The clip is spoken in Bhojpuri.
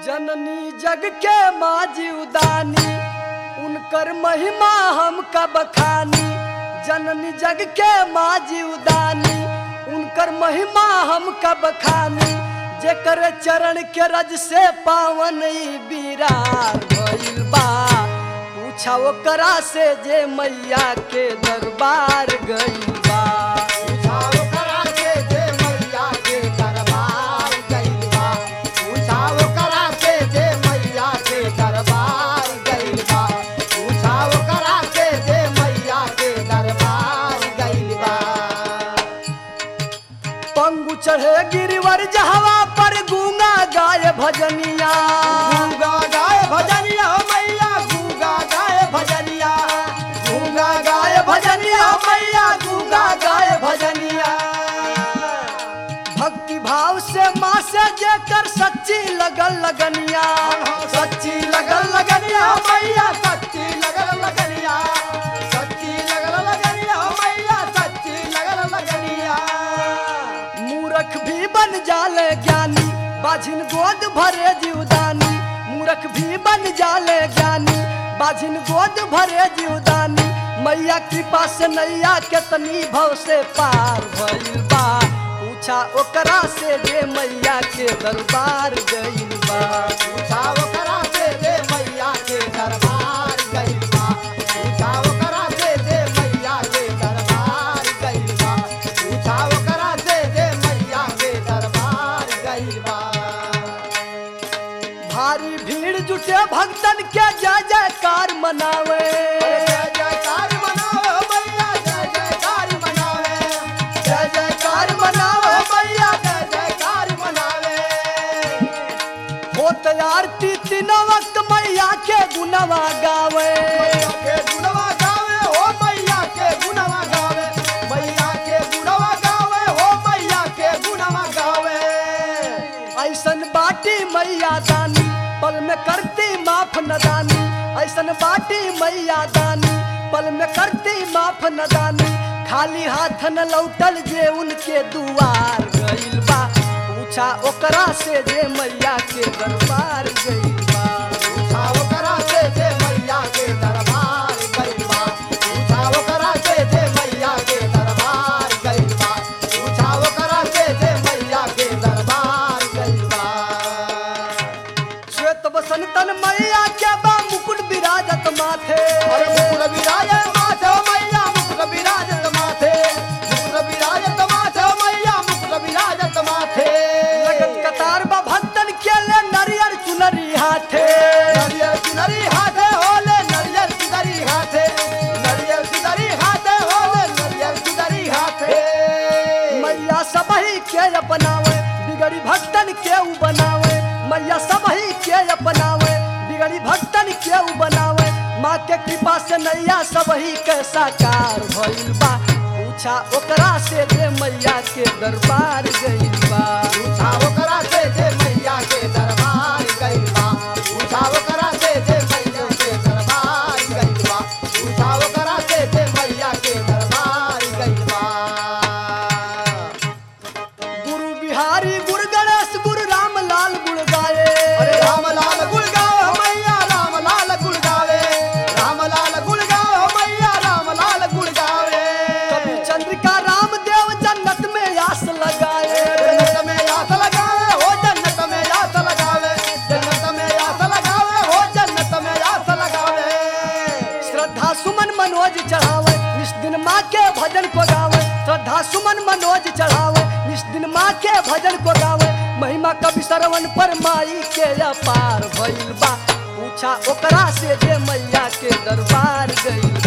जननी जग के माजी उदानी उनकर महिमा हम कब खानी जननी जग के माजी उदानी उनकर महिमा हम कब खानी जेकर चरण के रज से पावन ई बीरार भइल बा पूछा ओकरा से जे मैया के दरबार गइल बा पूछाओ करा के जे मैया के दरबार गइल बा पूछाओ करा के जे मैया के दरबार गइल बा पूछाओ करा के जे मैया के दरबार गइल बा पंगु चढ़े गिरिवर जहवा पर गूंगा गाय भजनिया गूंगा गाय भजनिया मैया गूंगा गाय भजनिया गूंगा गाय भजनिया मैया गूंगा गाय भजनिया भक्ति भाव से माँ से जेकर सच्ची लगल लगनिया सच्ची लगल लगनिया मैया सच्ची लगल लगनिया सच्ची लगल लगनिया मैया सच्ची लगल लगनिया मूरख भी बन जाले ज्ञानी बाझिन गोद भरे जीवदानी मूरख भी बन जाले ज्ञानी बाझिन गोद भरे जीवदानी मैया कृपा से नैया केतनी भव से पार भइल बा पूछा ओकरा से जे मैया के दरबार गइल बा पूछाओ करा से दे मैया के दरबार गइल बा पूछाओ करा से दे मैया के दरबार गइल बा पूछाओ करा से दे मैया के दरबार गइल बा भारी भीड़ जुटे भक्तन के जय जयकार मनावे जय जयकार मनाओ मैया जय जयकार मनावे जय जयकार मनाओ मैया जय जयकार मनावे हो आरती तीनों वक्त मैया के गुनवा गावे मैया के गुणवा गावे हो मैया के गुणवा गावे मैया के गुणवा गावे हो मैया के गुणवा गावे ऐसन बाटी मैया दानी पल में करती माफ नदानी ऐसन बाटी मैया दानी पल में करती माफ नदानी खाली हाथ न लौटल जे उनके दुआर गइल बा पूछा ओकरा से जे मैया के दरबार गइल बा पूछाओ करा से जे मैया के दरबार गइल बा पूछाओ करा से जे मैया के दरबार गइल बा पूछाओ करा से जे मैया के दरबार गइल बा श्वेत बसंतन मैया के बा मुकुट विराजत माथे अरे मुकुट विराजे माथे ओ मैया मुकुट विराजत माथे मुकुट विराजत माथे ओ मैया मुकुट विराजत माथे लगन कतार बा भक्तन के ले नरियर चुनरी हाथे नरियल सिदरी हाथे होले नरियल सिदरी हाथे नरियल सिदरी हाथे होले नरियल सिदरी हाथे मैया सबही के अपनावे बिगड़ी भक्तन के उ बनावे मैया सबही के अपनावे बिगड़ी भक्तन के उ बनावे माँ के कृपा से नैया सबही के साकार भइल बा पूछा ओकरा से जे मैया के दरबार गइल बा पूछाओ करा से जे मैया के दरबार गइल बा पूछाओ करा से जे मैया के दरबार गइल बा पूछाओ करा से जे मैया के दरबार गइल बा गुरु बिहारी गुरु गणेश गुरु राम लाल गुण गाए अरे राम लाल गुण गाओ मैया राम लाल गुण गावे राम लाल गुण गाओ मैया राम लाल गुण गावे कभी चंद्रिका रामदेव जन्नत में आस लगाए जन्नत में आस लगावे हो जन्नत में आस लगावे जन्नत में आस लगावे हो जन्नत में आस लगावे श्रद्धा सुमन मनोज चढ़ावे निस दिन माँ के भजन को गावे श्रद्धा सुमन मनोज चढ़ावे निस दिन माँ के भजन को गावे महिमा कवि श्रवण पर माई के अपार भइल बा पूछा ओकरा से जे मैया के दरबार गइल